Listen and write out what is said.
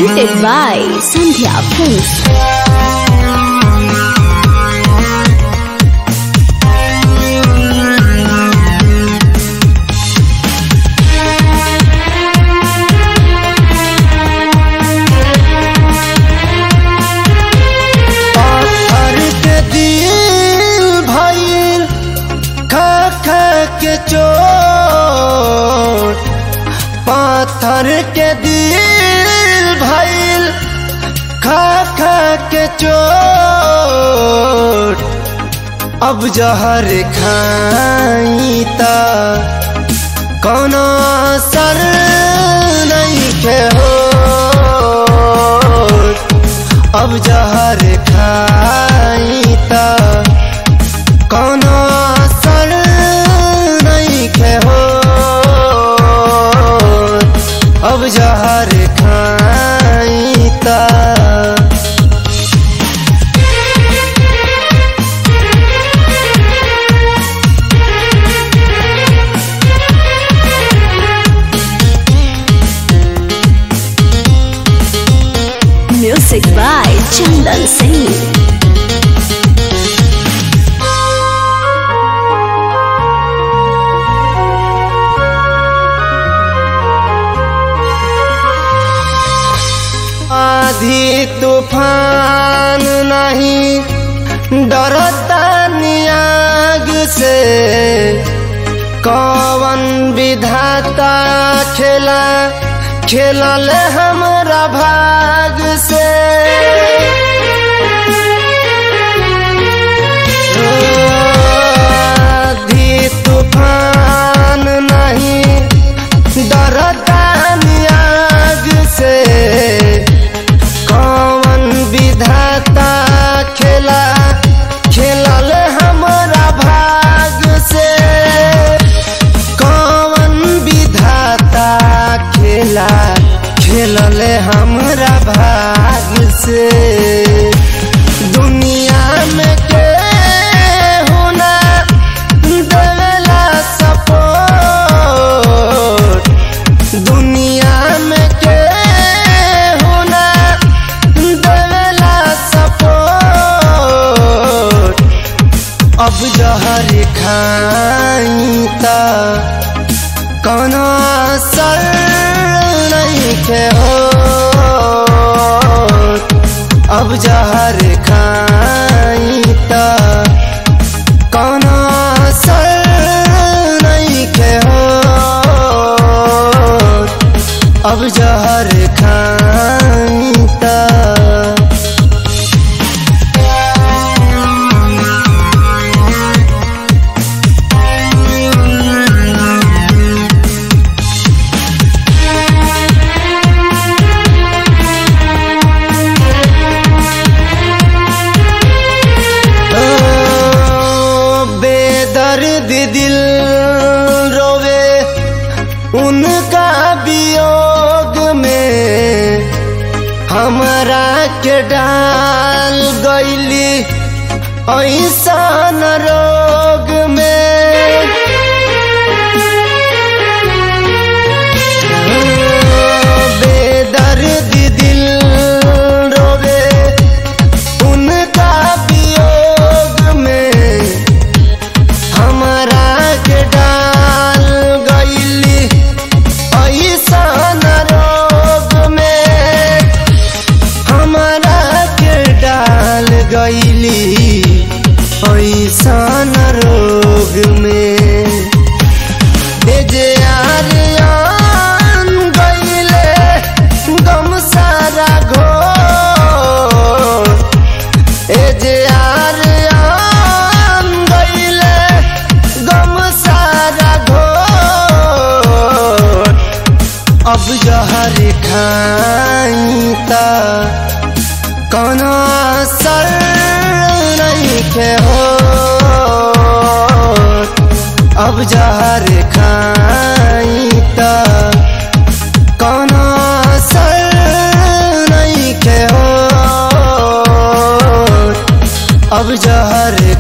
presented by Sandhya Films. पाथर के दिल भइल खा खा के चोट पाथर के दिल भइल खा खा के चोट अब जहर खाई त कोनो असर नहीं के हो अब जहर खाई त कोनो असर नहीं के हो अब जहर खाई त Music by Chandan Singh. आधी तूफान नहीं डरता नियाग से कौन विधाता खेला खेलल हमरा भाग से आधी तूफान नहीं डरता नियाग से कौन विधाता खेला खेलल हमरा भाग से कौन विधाता खेला खेलल हमरा भाग से दुनिया में के होना देवेला सपोर्ट दुनिया में के होना देवेला सपोर्ट अब जहर खाई त कोनो असर नहीं के हो अब जहर खाई त कोनो असर नहीं के हो अब जहर खाई त ओ, बेदर्द दिल रोवे उनका वियोग में हमरा के डाल गईली ऐसन रोग में बेदर्द दिल रोवे उनका वियोग में हमरा के डाल गईली ऐसन रोग में हमरा के डाल गईली ऐसन रोग में ए जे आर्यन गईले गम सारा घोर ए जे आर्यन गईले गम सारा घोर अब जहर खाई त कोनो असर नहीं के हो अब जहर खाई त कोनो असर नहीं के हो अब जहर